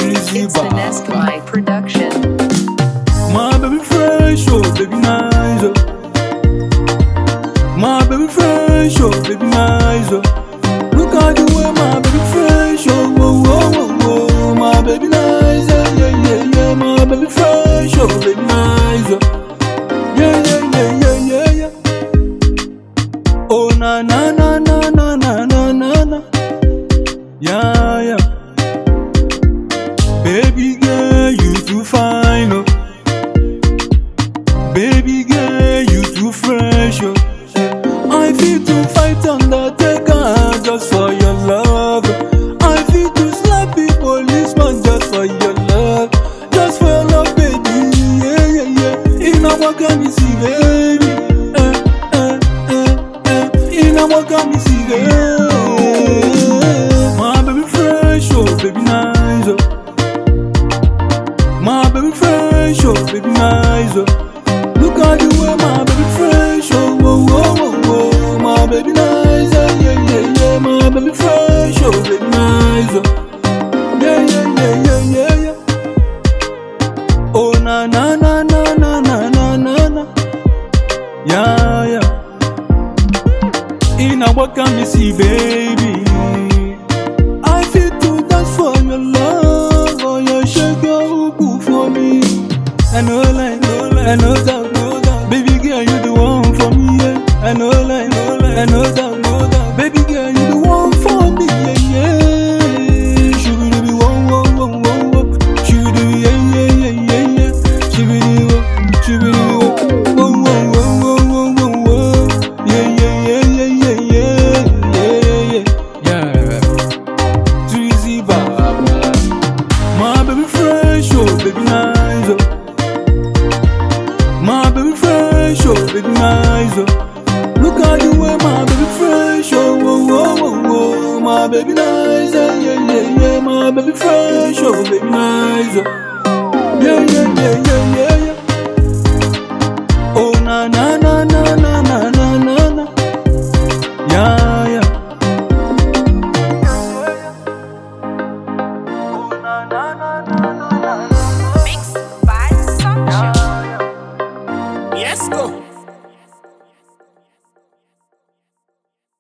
Drizzy It's an Baba. Escamai production. My baby fresh, oh baby nice, oh. My baby fresh, oh baby nice, oh. Look at the way my baby fresh, oh whoa whoa whoa whoa. My baby nice, yeah yeah yeah yeah. My baby fresh, oh baby nice, oh. Yeah yeah yeah yeah yeah yeah. Oh na na na na na na na na na. Yeah yeah. Baby girl, you too fine, oh. Baby girl, you too fresh, oh. I feel to fight undertaker just for your love. I feel to slap the policeman just for your love, just for your love, baby. Yeah, yeah, yeah. In a walk me see, baby. Eh, eh, eh, eh. In a walk me see, baby. My baby fresh, oh, baby nice, oh. My baby fresh, oh, baby nice, oh. Look at the way my baby fresh, oh, whoa, whoa, whoa, whoa. My baby nice, yeah, yeah, yeah, yeah. My baby fresh, oh, baby nice, oh. Yeah, yeah, yeah, yeah, yeah, yeah. Oh, na, na, na, na, na, na, na, na, na. Yeah, yeah. In a what can we see, baby? I feel to dance for your love, oh, you shake your ubu for me. I know like, I know that, know that. Baby girl, you the one for me, yeah. I know like, I know that, know that. Baby girl, you the one for me, yeah, yeah. She will be one, one, one, one, one. She will be, yeah, yeah, yeah, yeah, yeah. She will be, one, she will be, one, one, one, one, one, one, one. Yeah, yeah, yeah, yeah, yeah, yeah, yeah, yeah, yeah. Drizzy Baba. My baby fresh, oh baby nice, oh. My baby fresh, oh baby nice, oh. Look at the way my baby fresh, oh whoa whoa whoa whoa. My baby nice, yeah yeah yeah yeah. My baby fresh, oh baby nice, oh. Yeah yeah yeah yeah yeah yeah. Oh na na na